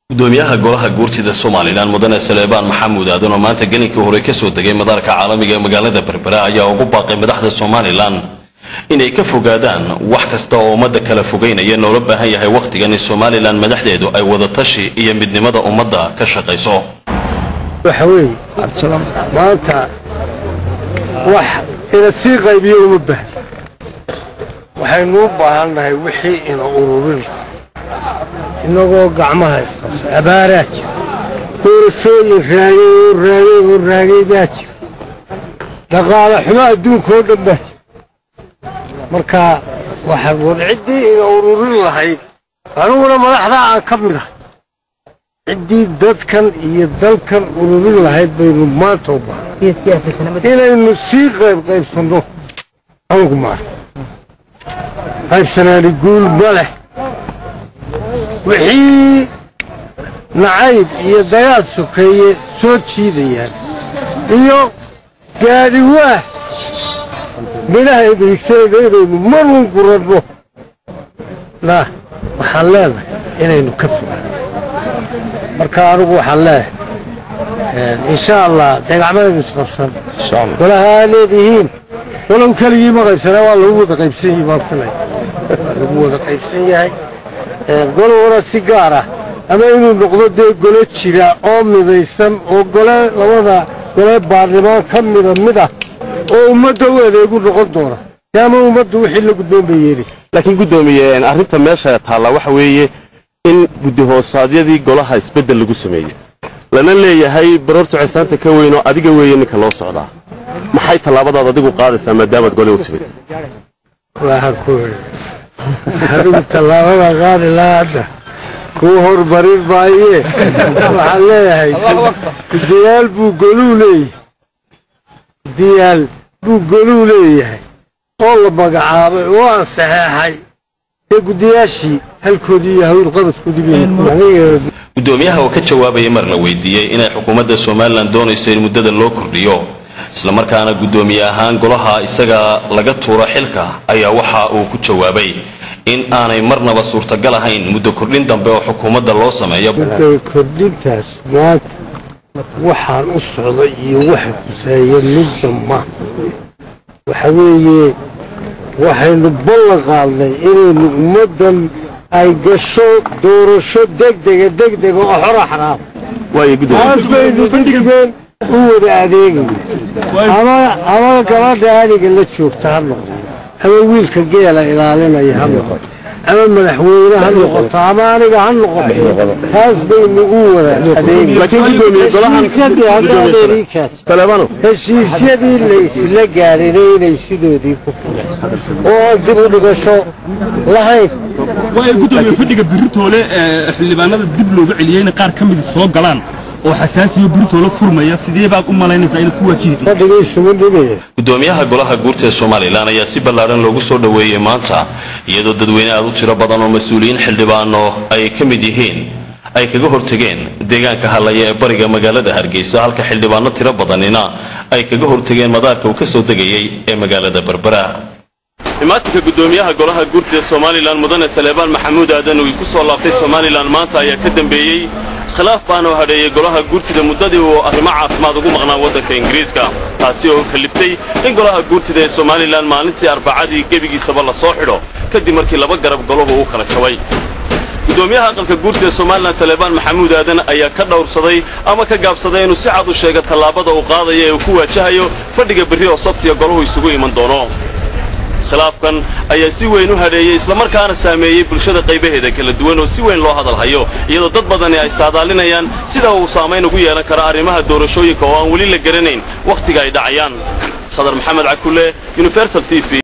gudoomiyaha golaha guurtida somalilan mudane saleebaan maxamuud aadan oo maanta gelinkii hore kasoo degay madaarka caalamiga ee magaalada berbera ayaa ugu baaqay madaxda somalilan inay ka fogaadaan wax kasta oo ummadda kala fogeynaya noola baahan yahay wakhtigan in somalilan madaxdeedu ay wadatashi iyo midnimada ummadda ka shaqayso waxa weeye maanta wax ina sii qaybiyo uma baahn waxaynu u baahannahay wixii ina ururin inagoo gacmaha isqabsa abaaraa jira doorashooyin raagay oo raagay oo raagay baa jira dhaqaale xumo adduunka oo dhan baa jira marka waxaa war ciddii ina ururin lahayd aniguna madaxdaa aan ka mid ahay ciddii dadkan iyo dalkan ururin lahayd baynu maanta u baahnay inaynu sii qayb qaybsanno anugu maar qaybsanaani guul ma leh wixii nacayb iyo dagaal sokeeye soo jiidayaan iyo gaadhi waah midhahaynu higsanayno inaynu marun guranno na waxaan leenahay inaynu ka fogaano marka anigu waxaan leeyahay insha allah degacmadaynu isqabsan golaha aa leedihiin walow keligii ma qaybsanaa waa lagu wada qaybsan yahi baan filay waa lagu wada qaybsan yahay golowna si gaar ah ama inuu noqdo dee golo jira oo midaysan oo gole labada gole baarlimaan ka mida mid ah oo ummadda u adeegu noqon doona ama ummaddu wixii la gudboon bay yeelaysa laakiin guddoomiye arrinta meesha taalla waxa weeye in guddi hoosaadyadii golaha isbeddel lagu sameeyey lana leeyahay baroorta cesaanta ka weynoo adiga weeye ninka loo socdaa maxay tallaabadaad adigu qaadaysaa maadaamaad gole u timid waxaan ku idhi anigu tallaabada qaadi lahaa hadda kuu hormarin maayee waxaan leeyahay gudayaal buu goluu leeyahay gudayaal buu goluu leeyahay oo la magacaabay oo aan saxeexay dee gudayaashii halkoodii iyo hawlqabadkoodii bay gudoomiyaha oo ka jawaabayay mar la weydiiyey inay xukuumadda somalilan doonayso in muddada loo kordhiyo islamarkaana guddoomiye ahaan golaha isaga laga tuuro xilka ayaa waxa uu ku jawaabay in aanay marnaba suurtagal ahayn muddo kordhin dambe oo xukuumadda loo sameeyo kordhintaas maanta waxaan u socday iyo waxa kuseeya midda ma waxa weeye waxaynu ballan qaadnay inaynu ummaddan ay gasho doorasho degdega degdega oo xora xaraam waayo guddoomiye taas baynu digdigeen u wada adeegayna ama ama gabadha aniga la joogta ha noqdo ama wiilka geela ilaalinaya ha noqoto ama madaxweyne ha noqoto ama aniga ha noqoto taas baynu u wada laakiin guddoomiye golahan adeegayna saleebano heshiisyadii la isla gaadhina inay sidoodii ku fuleen oo dib u dhigasho lahayn waayo guddoomiye fadhiga biritoole ee xildhibaanada dib looga celiyeyna qaar ka mid soo galaan oo xasaasiyo biritoole furmaya sidee baad u malaynaysaa inaad ku waajihi fadhigiisuma dhibaya gudoomiyaha golaha guurta ee somalilan ayaa si ballaadhan loogu soo dhoweeyey maanta iyadoo dadweyne aad u tiro badan oo mas-uuliyiin xildhibaano ay ka mid yihiin ay kaga hortegeen deegaanka hadlaya ee bariga magaalada hargeysa halka xildhibaano tiro badanina ay kaga hortegeen madaarka uu ka soo degayey ee magaalada berbera imaatinka gudoomiyaha golaha guurta ee somalilan mudane saleebaan maxamuud aadan uu ku soo laabtay somalilan maanta ayaa ka dambeeyey khilaaf baanoo hadheeyey golaha guurtida muddadii uu arrimo caafimaad ugu maqnaa waddanka ingiriiska taasi oo kaliftay in golaha guurtida ee somalilan maalintii arbacadii gebigiisaba la soo xidho kadib markii laba garab golahu uu kala jabay gudoomiyaha aqalka guurta ee somalilan saleebaan maxamuud aadan ayaa ka dhowrsaday ama ka gaabsaday inuu si cad u sheega tallaabada uu qaadaya ee uu ku waajahayo fadhiga berri oo sabtiya golahu isugu iman doono khilaafkan ayaa si weyn u hadheeyey islamarkaana saameeyey bulshada qaybaheeda kala duwan oo si weyn loo hadalhayo iyadoo dad badani ay saadaalinayaan sida uu saamayn ugu yeelan karo arrimaha doorashooyinka oo aan weli la garanayn wakhtiga ay dhacayaan khadar maxamed cakulle universal t v